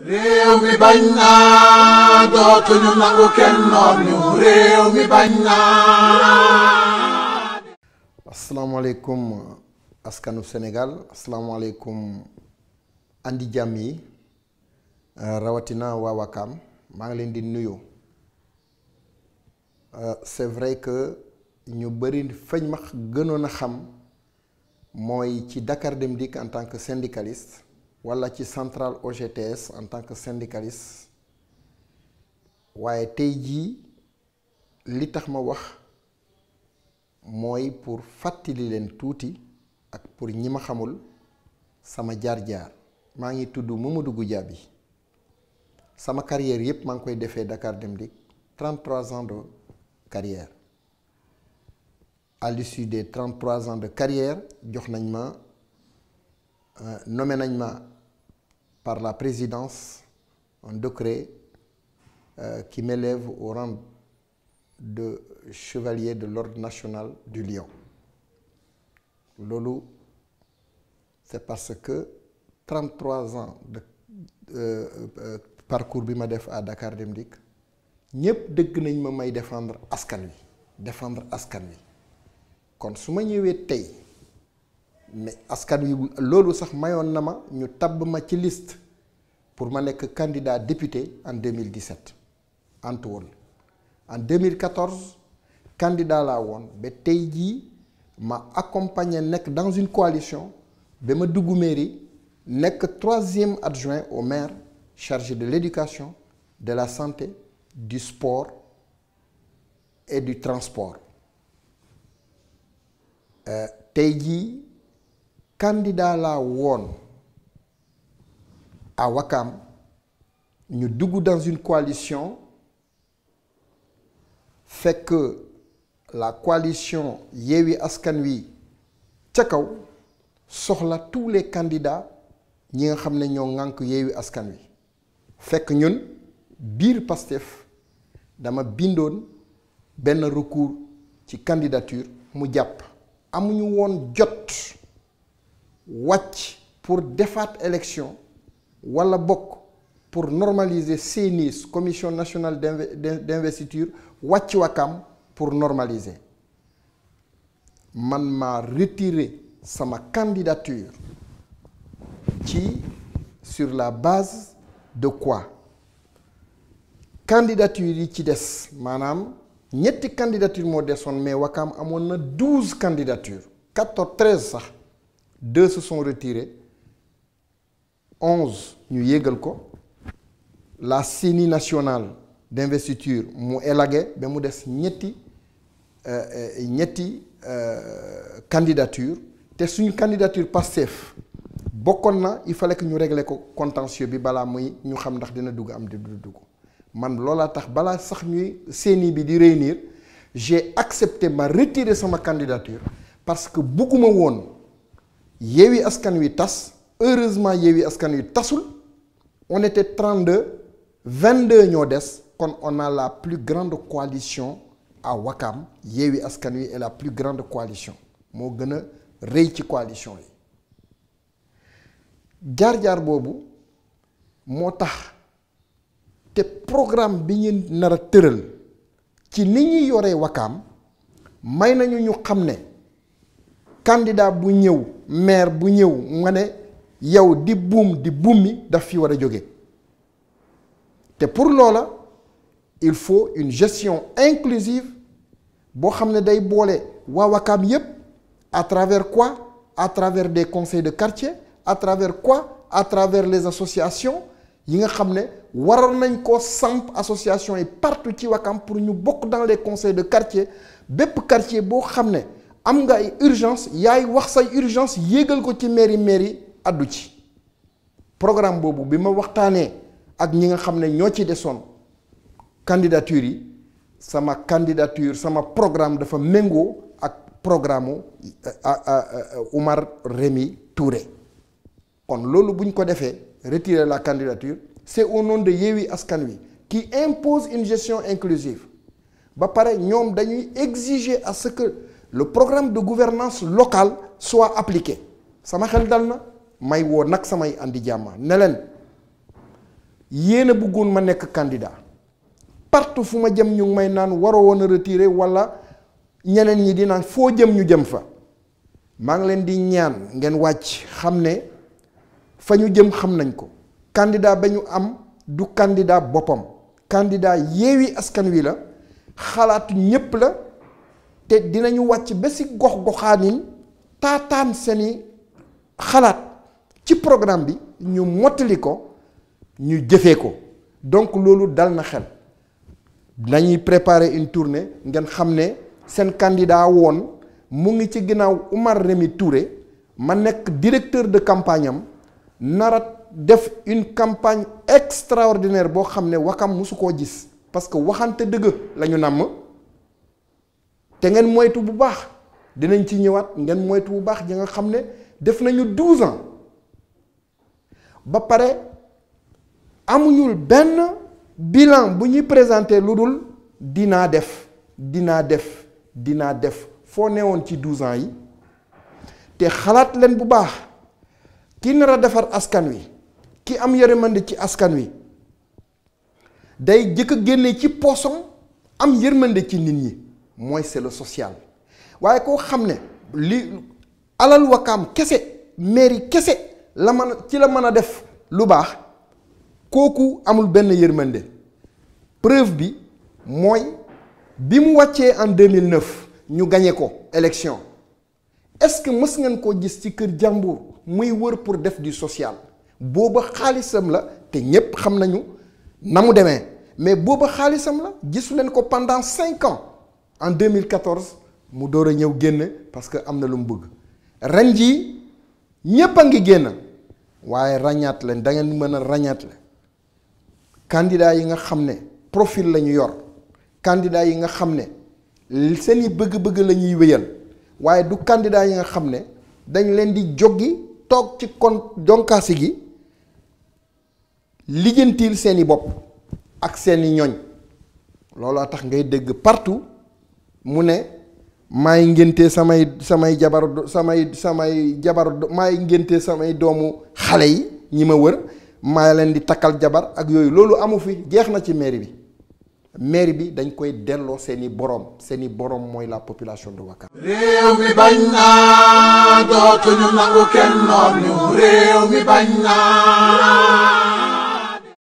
réew mi bañ naa dootuñu nangu kenn noom ñu réew mi bañ naa asalaamaaleykum askanu Sénégal asalaamaaleykum andi jàmm yi rawatina waa Wakaam maa ngi leen di nuyu c'est vrai que ñu bëri fañ ma gënoon a xam mooy ci Dakar Dem Dikk en tant que syndicaliste walla ci centrale OGTS en tant que syndicaliste waaye tey jii li tax ma wax mooy pour fàttali leen tuuti ak pour ñi ma xamul sama jaar-jaar maa ngi tudd Mamadou Goudiaby sama carrière yépp maa ngi koy defee Dakar Dem Dikk 33 ans de carrière à l'issue des 33 ans de carrière jox nañ ma nommé nañ ma par la présidence un décret euh, qui m'élève au rang de chevalier de l'ordre national du Lion loolu c'est parce que 33 ans de euh, euh, parcours bi ma def à Dakar Dem Dikk ñépp dëgg nañ ma may défendre askan wi défendre askan wi kon su ma ñëwee tey ne askan wi loolu sax mayoon na ma ñu tabb ma ci liste pour ma nekk candidat député en 2017 antu woon en 2014 candidat laa woon ba tey jii ma accompagné nekk dans une coalition ba ma dugg mairie nekk troisième adjoint au maire chargé de l'éducation de la santé du sport et du transport euh, tey jii candidat laa woon à Wakam ñu dugg dans une coalition fekk la coalition Yewwi Askan Wi ca kaw soxla tous les candidats ñi nga xam ne ñoo ŋànk Yewwi Askan Wi fekk ñun biir Pastef dama bindoon benn recours ci candidature mu jàpp amuñu woon jot wàcc pour defaat élection walla bokk pour normaliser CNIS commission nationale d'investiture wàcc Wakam pour normaliser man maa retiré sama candidature ci sur la base de quoi candidature yi ci des maanaam ñetti candidature moo desoon mais Wakam amoon na douze candidatures quatorze treize sax deux se sont retirés onze ñu yégal ko la CENI nationale d'investiture mu élagué ba mu des ñetti ñetti candidature te suñu candidature Pastef bokkoon na il fallait que ñu régler ko contentieux bi balaa muy ñu xam ndax dina dugg am di du dugg man loolaa tax balaa sax ñuy CENI bi di réunir j'ai accepté ma retirer sama candidature parce que bugguma woon Yewwi Askan Wi tas heureusement Yewwi Askan Wi tasul on était 32 22 ñoo des kon on a la plus grande coalition à Wakam Yewwi Askan Wi est la plus grande coalition moo gën a rëy ci coalition yi jaar-jaar boobu moo tax te programme bi ñu nar a tëral ci ni ñuy yoree Wakam may nañu ñu xam ne candidat bu ñëw maire bu ñëw nga ne yow di buum di buum daf fi war a jóge te pour loola il faut une gestion inclusive boo xam ne day boole waa Wakam yépp à travers quoi à travers des conseils de quartier à travers quoi à travers les associations yi nga xam ne waroon nañ ko samp association yi partout ci Wakam pour ñu bokk dans les conseils de quartier bépp quartier boo xam ne am nga ay urgence yaay wax say urgence yéegal ko ci mairie mairie addu ci programme boobu bi ma waxtaanee ak ñi nga xam ne ñoo ci desoon candidature yi sama candidature sama programme dafa méngoo ak programme Oumar Rémy Touré kon loolu bu ñu ko defee retirer la candidature c'est au nom de Yewwi Askan Wi qui impose une gestion inclusive ba pare ñoom dañuy exiger à ce que le programme de gouvernance locale soit appliqué sama xel dal na may woo nag samay andi jàmma ne leen yéen a bëggoon ma nekk candidat partout fu ma jëm ñu ngi may naan waroo woon a retirer walla ñeneen ñi di naan foo jëm ñu jëm fa maa ngi leen di ñaan ngeen wàcc xam ne fa ñu jëm xam nañ ko candidat ba ñu am du candidat boppam candidat Yewwi Askan Wi la xalaatu ñépp la te dinañu wàcc ba ci gox goxaanin taataan seeni xalaat ci programme bi ñu mottali ko ñu jëfee ko donc loolu dal na xel nañuy préparer une tournée ngeen xam ne seen candidat woon mu ngi ci ginnaaw Oumar Rémy Touré ma nekk directeur de campagne am nara def une campagne extraordinaire boo xam ne Wakam mosu koo gis parce que waxante dëgg la ñu nàmm te ngeen moytu bu baax dinañ ci ñëwaat ngeen moytu bu baax ñi nga xam ne def nañu douze ans ba pare amuñul benn bilan bu ñuy présenter lu dul dinaa def dinaa def dinaa def foo newoon ci douze ans yi te xalaat leen bu baax ki nar a defar askan wi ki am yërmande ci askan wi day jëkk a génne ci poosam am yërmande ci nit ñi mooy c'est le social waaye koo xam ne li alal wakaam kese mairie kese la mën a ci la mën a def lu baax kooku amul benn yërmande preuve bi mooy bi mu wàccee en 2009 ñu gañe ko élection est-ce que mës ngeen koo gis ci kër jàmbur muy wër pour def du social booba xaalisam la te ñépp xam nañu na mu demee mais booba xaalisam la gisu leen ko pendant cinq ans en 2014 mu door a ñëw génn parce que am na lu mu bëgg ren jii ñépp a ngi génn waaye ràññaat leen da ngeen mën a ràññaat leen candidat yi nga xam ne profil la ñu yor candidat yi nga xam ne seeni bëgg-bëgg la ñuy wéyal waaye du candidat yi nga xam ne dañ leen di joggi toog ci kon jonkaasi gi lijjantiil seeni bopp ak seeni ñoñ looloo tax ngay dégg partout mu ne maay ngénte samay samay jabar samay samay jabar maay ngénte samay doomu xale yi ñi ma wër maa leen di takkal jabar ak yooyu loolu amu fi jeex na ci mairie bi mairie bi dañ koy delloo seeni boroom seeni boroom mooy la population de Ouakam réew mi bañ naa dootuñu nangu kenn noonu réew mi bañ naa